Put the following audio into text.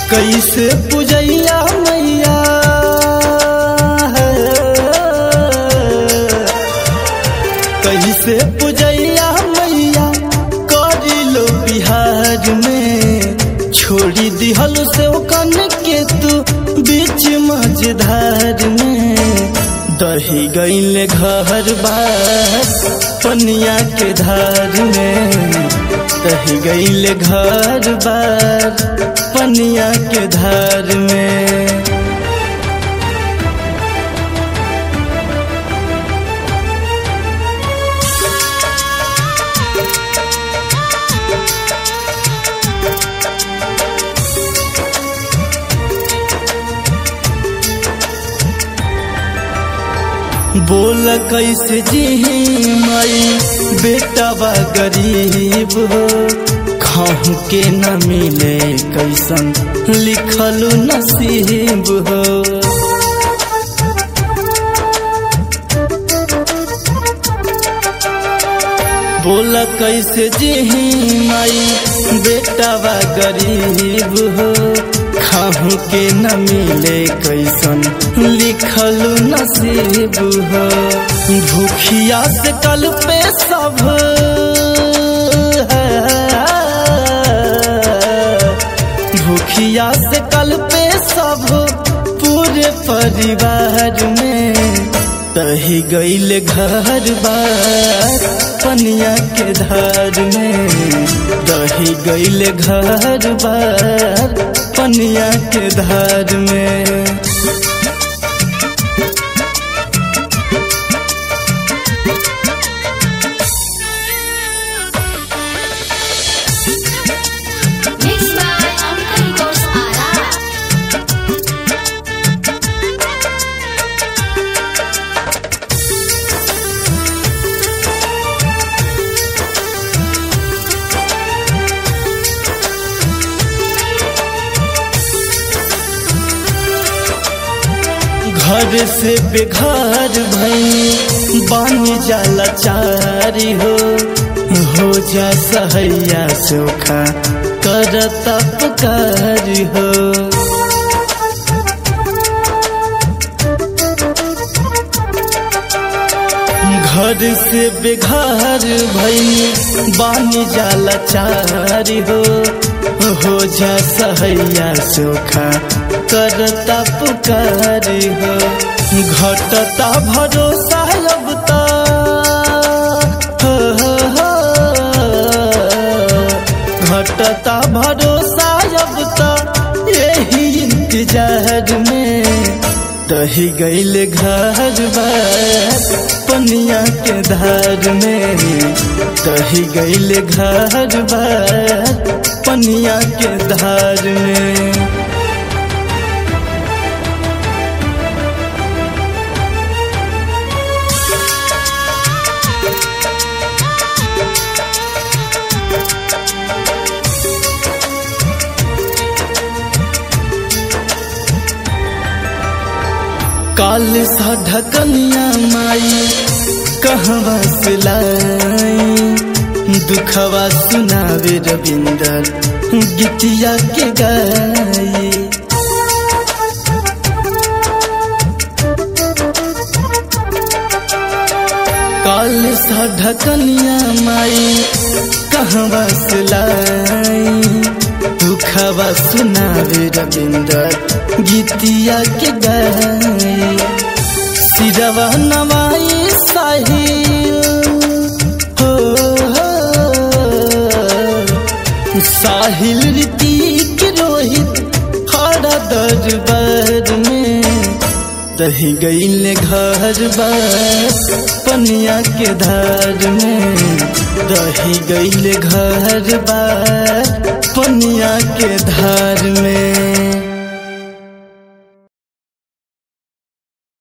कैसे पूजैया मैया कैसे पूजैया मैया करी लो बिहार में छोड़ी दिहल से कन के तू बीच मझधार में दही गईले घर बार पनिया के धार में दही गईले घर बार पनिया के धार में बोल कैसे जी माई बेटा बा गरीब हो खाहू के न मिले कैसन लिखल नसीब हो बोल कैसे जी माई बेटा बा गरीब हो खाहू के न मिले कैसन लिखल नसीब हो भूखिया से कल पे सब भूखिया से कल पे सब पूरे परिवार में तही गईल घर बार पनिया के धार में दही गईल घर बार पनिया के धार में Mixed by Uncle Ghost Ara. घर से बेघर भई बन जाला चारी हो हो जा सहैया सोखा कर तपकार हो घर से बेघर भई बन जाला चारी हो हो जा सहैया सोखा करता पुकार हो घटता भरोसा अब ता हो, हो, हो। घटता भरोसा अब ता यही इंतजार में दही गईल घर बार पनिया के धार में दही गईल घर बार पनिया के धार में काल सा ढकनिया माई कहवा से लाई दुखवा सुनावे रविंदर गीतिया के गाई काल सा ढकनिया माई कहवा से लाई दुखवा सुनावे रविंदर गीतिया के गाई सिरवा नवाई साहिल हो, हो साहिल ऋतिक रोहित खड़ा दरबार में दही गईल घर बार पनिया के धार में दही गईल घर बार पनिया के धार में